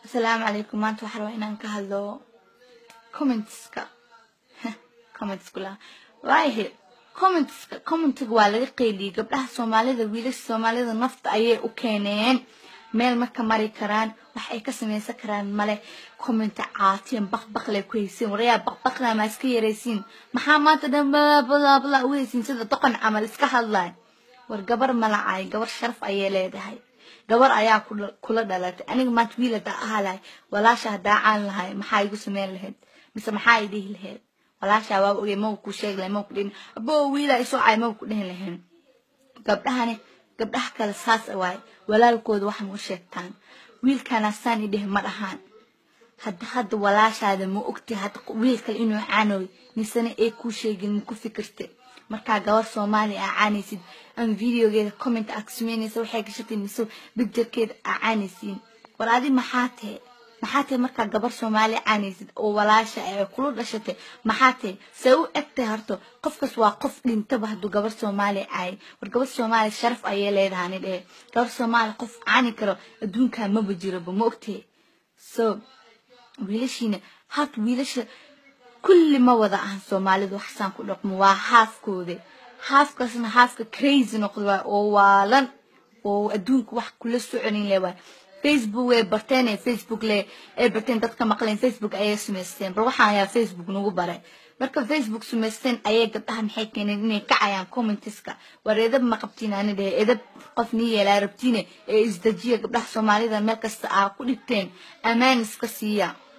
asalaamu calaykum maanta waxaa rabaa inaan ka hadlo commentska commentskula waayahe commentska commentiga waa laga qeyliyey gabdhaha soomaalida wiilasha soomaalida nafta ayay u keeneen meel marka mari karaan wax ay ka samaysan karaan male commenta caatiyan baqbaqlay ku haysiin warayaa baqbaqla maa iska yaraysiin maxaa maanta dhan balabala u haysiin sida doqon camal iska hadlay war gabar malacay gabar sharaf ayay leedahay gabar ayaa kula dhalatay aniga maanta wiil hadaa ahaa lahay walaasha hadaa caan lahay maxaa igu sameyn lahayd mise maxaa i dhihi lahayd walaasha waa ogey maga ku sheegi lahay maga ku dhihin abo wiila isoo cay maga ku dhihin lahayn gabdhahani gabdhaha kale saas waay walaalkooda wax ma u sheegtaan wiilkana saan idheh ma dhahaan hadda hadda walaashaada ma ogti hadda wiil kale inuu caanoy misena ay kuu sheegin ma ku fikirte markaa gabar soomaali aa caanaysid ama videogeeda comment aa ka sameynaysa waxay gashatay mise bigjarkeeda aa caanaysiin war adi maxaa tahe maxaa tahe markaa gabar soomaali caanaysid oo walaasha ee kula dhashatay maxaa tahe see u egtay harto qofkas waa qof dhintaba hadduu gabar soomaali caayay war gabar soomaali sharaf ayay leedahani dhehe gabar soomaali qof caani karo adduunkaa maba jiroba ma ogtahe so wiilashiina harta wiilasha kulli ma wada ahan soomaalidu waxsaan ku dhaqmo waa haafkooda haafkaasna haafka crazy noqda waay oo waalan oo adduunka wax kula soconin le waay facebook way barteen ee facebook le ay barteen dadka maqleen facebook ayay samaysteen bal waxaan ayaa facebook nagu baray marka facebook samaysteen ayay gabdhaha maxay keeneen inay kacayaan commenteska war edab ma qabtiin ani dhehe edab qof nii yeelaa rabtiine ee isdajiya gabdhaha soomaalida meel kasta aa ku dhigteen ammaan iska siiya